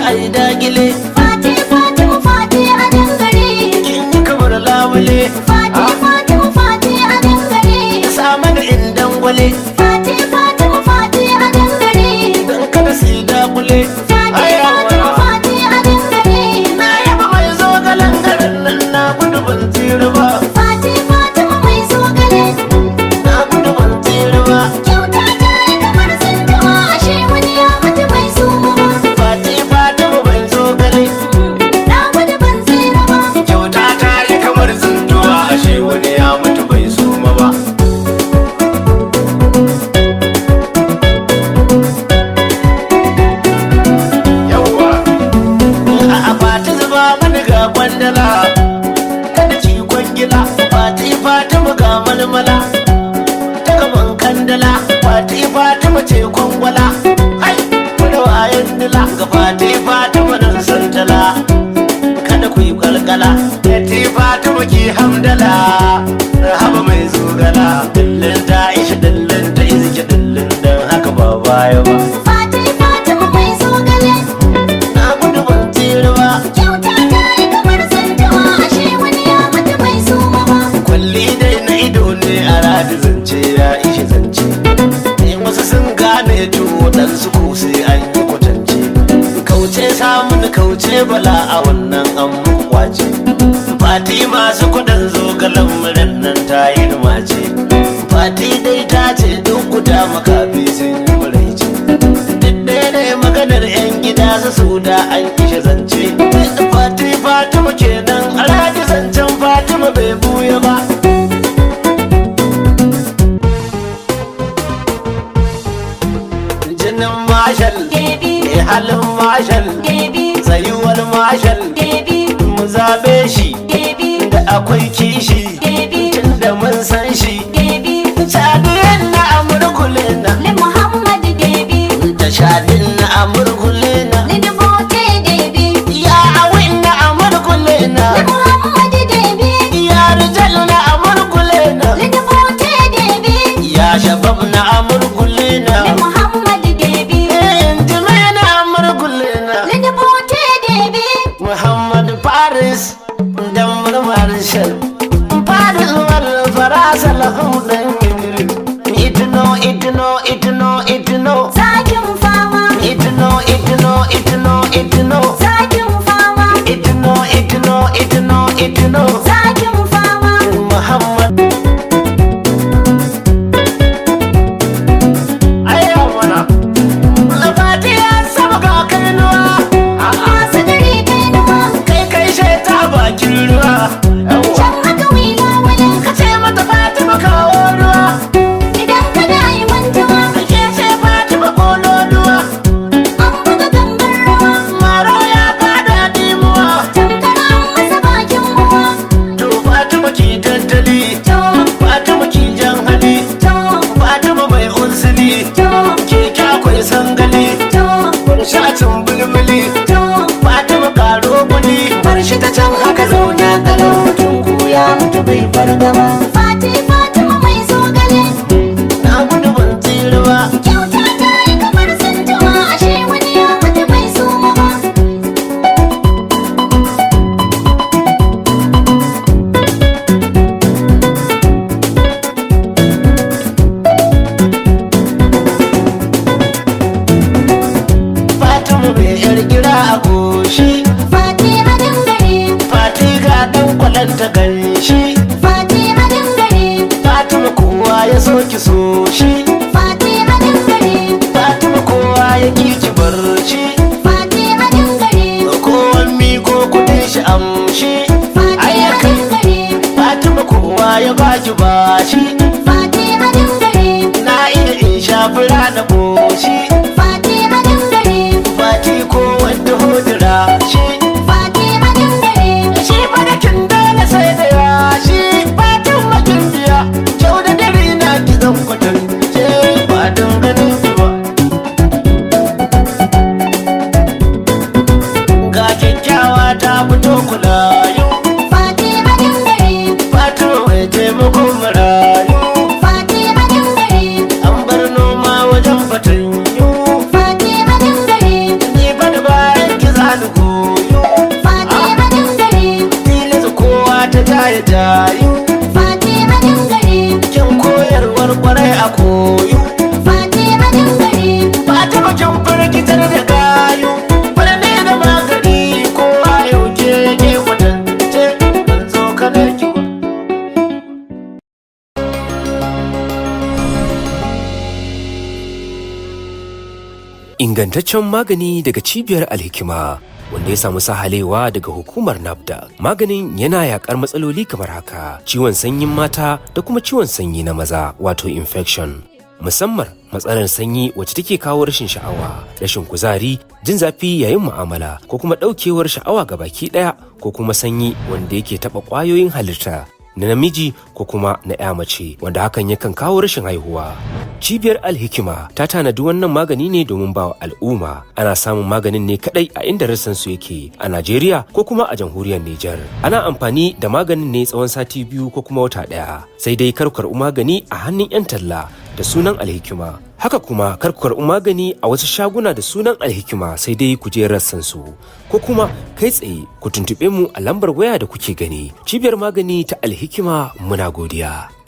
ai dagile Fati Fatima Fati a dangare kin yi kamar labule Fati Fatima Fati a dangare sama da indan gwale Fati Fatima Fati a dangare dan kada su yi dakule Fati Ai, Fatima yawa. Fati a dangare na yaba mai zo galan garin nan na gudu ban tsira ba Fati Fatima mai zogale na gudu ban tsira ba Kyauta ta yi kamar tsintuwa ashe wani ya mutu bai so ba fati fatima bai zo gale Na gudu ban tsira ba kyauta ta yi kamar tsintuwa ashe wani ya mutu bai suma ba yawwa a fati zuba mani ga kwandala kada ci kwangila fati fatima ga malmala ta gaban kandala fati fatima ce kwangwala hai da wayan dila ga fati fatima nan santala kada ku yi kalkala fati fatima ki hamdala rahaba mai zogala dillin ta isha dillin ta izike dillin dan haka ba baya ba Fati Fatima mai zogale na gudu ban tsira ba Kyauta ta yi kamar tsintuwa ashe wani ya mutu bai so ba kwalli dai na ido ne a radi zance ya ishe zance in wasu sun gane tuwo dan su ko sai an yi kwatance kauce samun kauce bala a wannan an kwace fati masu kudin zogalan murin nan ta yi rumace fati dai ta ce duk guda makafi sun yi muraice duk ne maganar yan gida su su da an kishe zance fati fatima kenan a radi zancen fatima bai buya ba jinin mashal Baby, ne halin mashal baby, tsayuwar mashal baby, mu zabe shi baby, da akwai kishi baby, tun da mun san shi baby, shadin na amurkule na Li Muhammad baby, da shadin na amurkule na Li Dubote baby, ya awin na amurkule na Li Muhammad baby, ya rijal na amurkule na Li Dubote baby, ya shabab na amurkule na Li Muhammad baby, injime na amurkule na Li Dubote baby, Muhammad Paris da Marshal Paris wal farasa lahum dan itno itno itno itno Zakin fama, itno itno itno itno zakin fama, itno itno itno itno zakin fama, Muhammad ayya mana Labati ya saba ga kainuwa masu dare kai nuwa, kai kai shaita bakin ruwa Yawwa. can haka wila wani ka ce mata Fatima kawo ruwa idan ka da yi mantuwa, ke ce Fatima kololuwa an buga gangar rawa, maro ya fada dimuwa tamkar an masa bakin uwa, to Fatima ki tattali to, Fatima ki jan hali to, Fatima mai unsili to, ke kyakwai sangali to, shacin bulbuli to, Fatima karo guni bar shi ta can haka zauna kalau mutum ko ya mutu bai fargaba Fati Fatima mai zogale, na gudu ban tsira ba kyauta ta yi kamar tsintuwa, ashe wani ya mutu bai so ba. Fatima mai yar gira a goshi Fati a dangare, Fati ga dan kwalanta ganshi Fati a dangare, Fatima kowa ya so ki so shi Fati a dangare, Fatima kowa ya ki ki bar shi Fati a dangare, kowan mi ko kudin shi amshi Fati a dangare, Fatima kowa ya baki bashi Fati a dangare, na iya in sha fura da goshi Fati a dangare, Fati ko wanda hodira shi Fati a dangare, shi badakin dole sai da yashi Fatin makin biya kyau da dare na ki zan kwatance ba don ganin ki ba ga kyakkyawa ta fito kulayu Fati a dangare, Fatima mai taimakon marayu Fati a dangare, an bar noma wajen fatanyu Fati a dangare, ni fa da bayan ki za Ingantaccen magani daga cibiyar alhikima wanda ya samu sahalewa daga hukumar NAFDA. Maganin yana yakar matsaloli kamar haka, ciwon sanyin mata da kuma ciwon sanyi na maza wato infection. Musamman matsalar sanyi wacce take kawo rashin sha'awa, rashin kuzari, jin zafi yayin mu'amala ko kuma ɗaukewar sha'awa ga baki ɗaya ko kuma sanyi wanda yake taɓa ƙwayoyin halitta na namiji ko kuma na ya mace wanda hakan yakan kawo rashin haihuwa. Cibiyar Alhikima ta tanadi wannan magani ne domin bawa al'umma. Ana samun maganin ne kadai a inda rassan su yake a Najeriya ko kuma a jamhuriyar Nijar. Ana amfani da maganin ne tsawon sati biyu ko kuma wata ɗaya. Sai dai kar karɓi magani a hannun 'yan talla da sunan Alhikima. Haka kuma kar ku karɓi magani a wasu shaguna da sunan Alhikima sai dai ku je rassan su. Ko kuma kai tsaye ku tuntuɓe mu a lambar waya da kuke gani. Cibiyar magani ta Alhikima muna godiya.